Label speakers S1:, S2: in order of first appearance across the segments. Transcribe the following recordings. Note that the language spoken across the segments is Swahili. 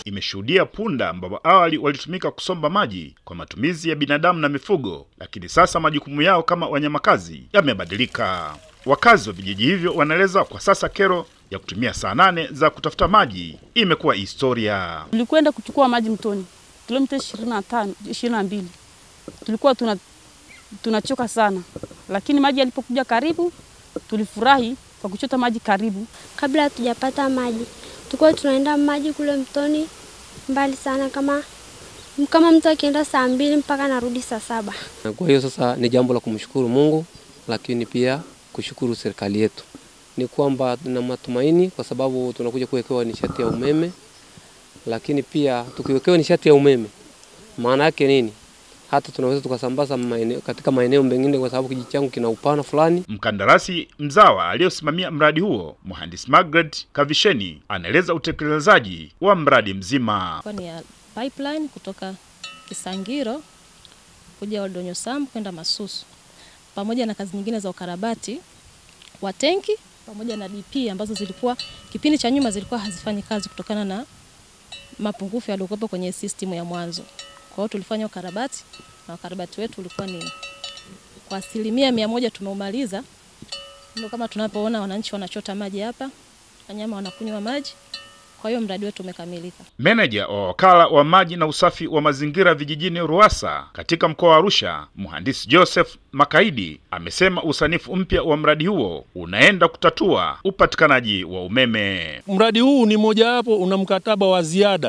S1: imeshuhudia punda ambao awali walitumika kusomba maji kwa matumizi ya binadamu na mifugo, lakini sasa majukumu yao kama wanyamakazi yamebadilika. Wakazi wa vijiji hivyo wanaeleza kwa sasa kero ya kutumia saa nane za kutafuta maji imekuwa historia.
S2: Tulikwenda kuchukua maji mtoni kilomita 25 22, tulikuwa tuna tunachoka sana, lakini maji yalipokuja karibu tulifurahi kwa kuchota maji karibu.
S3: Kabla hatujapata maji, tulikuwa tunaenda maji kule mtoni mbali sana, kama kama mtu akienda saa mbili mpaka narudi saa saba.
S4: Kwa hiyo sasa ni jambo la kumshukuru Mungu, lakini pia kushukuru serikali yetu. Ni kwamba tuna matumaini kwa sababu tunakuja kuwekewa nishati ya umeme, lakini pia tukiwekewa nishati ya umeme, maana yake nini? Hata tunaweza tukasambaza maeneo, katika maeneo mengine, kwa sababu kijiji changu kina upana fulani.
S1: Mkandarasi mzawa aliyosimamia mradi huo, mhandisi Margaret Kavisheni, anaeleza utekelezaji wa mradi mzima.
S5: Kwa ni ya pipeline kutoka Kisangiro kuja Oldonyo Sambu kwenda Masusu, pamoja na kazi nyingine za ukarabati wa tenki pamoja na DP ambazo zilikuwa kipindi cha nyuma zilikuwa hazifanyi kazi kutokana na mapungufu yaliyokuwepo kwenye system ya mwanzo. Kwa hiyo tulifanya ukarabati na ukarabati wetu ulikuwa ni kwa asilimia mia moja tumeumaliza. Ndio kama tunapoona wananchi wanachota maji hapa, wanyama wanakunywa maji. Kwa hiyo mradi wetu umekamilika.
S1: Meneja wa wakala wa maji na usafi wa mazingira vijijini Ruwasa katika mkoa wa Arusha, mhandisi Joseph Makaidi amesema usanifu mpya wa mradi huo unaenda kutatua upatikanaji wa umeme.
S6: Mradi huu ni mojawapo, una mkataba wa ziada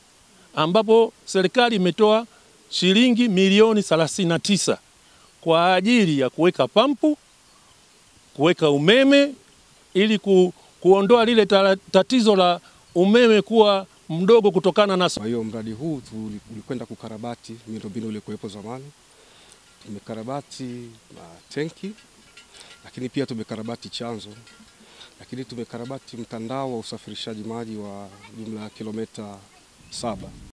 S6: ambapo serikali imetoa shilingi milioni 39 kwa ajili ya kuweka pampu, kuweka umeme ili ku, kuondoa lile tatizo la umeme kuwa mdogo kutokana na.
S7: Kwa hiyo mradi huu tulikwenda kukarabati miundombinu iliyokuwepo zamani. Tumekarabati uh, tenki, lakini pia tumekarabati chanzo, lakini tumekarabati mtandao wa usafirishaji maji wa jumla ya kilomita saba.